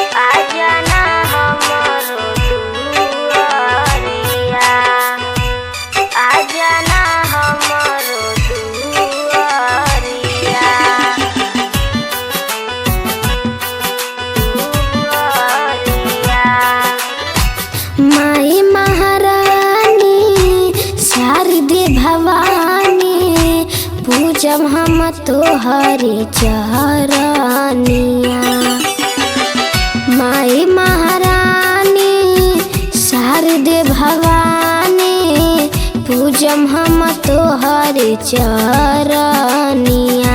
आजना हमरो दुआरिया आजना हमरो दुआरिया दुआरिया माई महारानी शारदे भवानी पूजब हम तोहरे चरनिया माई महारानी शारदे भवानी पूजब हम तोहरे चरनिया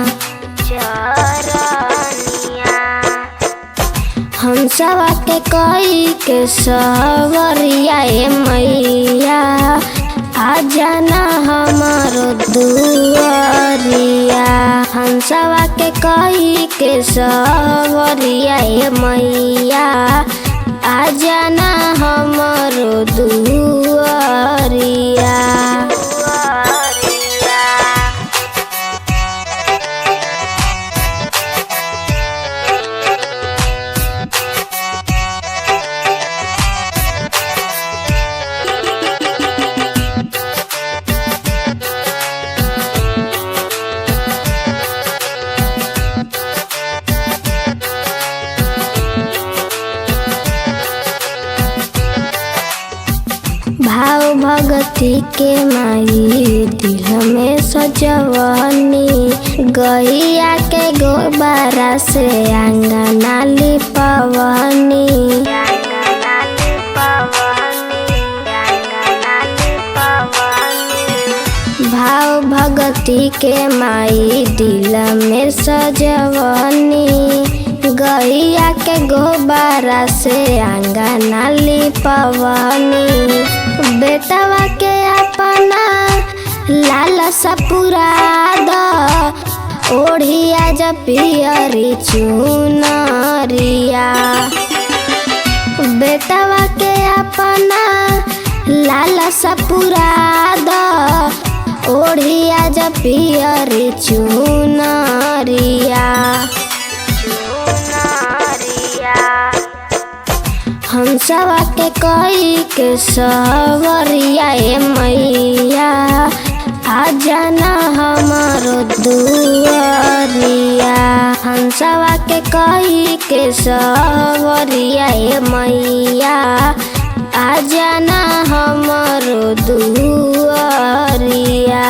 चरनिया हम सवा के कई के सवरिया ए मैया आ जाना हमारो दुआरिया हम सवा के कई के सवरिया ए मैया आ जाना हमारो दुआरिया दुआरिया भाव भगती के माई दिल में सजवनी गैया के गोबारा से आंगना लिपवनी रंगनाली पवनी रंगनाली पवनी भाव भगती के माई दिल में सजवनी गैया के गोबारा से आंगना लिपवनी बेटवा के अपना लाल सपुरा द ओढ़िया जब पियरी चुनरिया बेटवा के अपना लाल सपुरा द ओढ़िया जब पियरी चुनरिया चुनरिया हम सवा के कई के सवरिया ए मैया आ जाना हमारो दुआरिया हम सवा के कई के सवरिया ए मैया आ जाना हमारो दुआरिया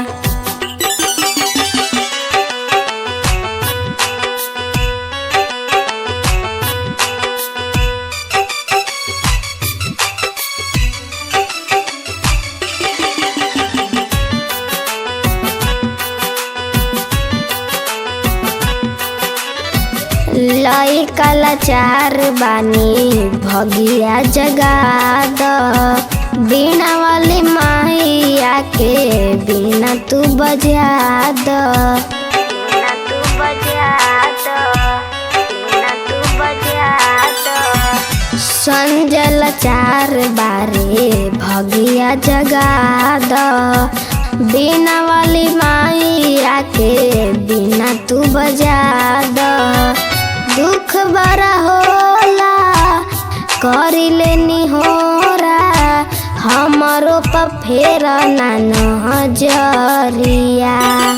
लई कलाचार बानी भगिया जगा द बीणा वाली माइया के बीणा तू बजा द बिना तू बजा दो बिना तू बजा दो संजल चार बारे भगिया जगा द बीणा वाली माइया के बीणा तू बजा द दुख बड़ा होला करी लेनी होरा हमरो पर फेर ना नजरिया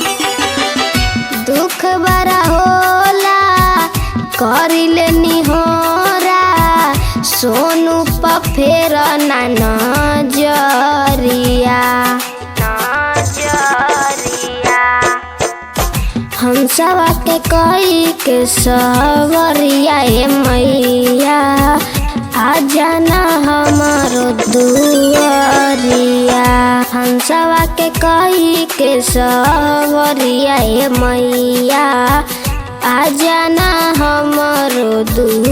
दुख बड़ा होला करी लेनी होरा सोनू पर फेर ना नजरिया नजरिया हम सवा के कई के सवरिया ए मैया आ जाना हमारो दुआरिया हम सवा के कई के सवरिया ए मैया आ जाना हमारो दुआरिया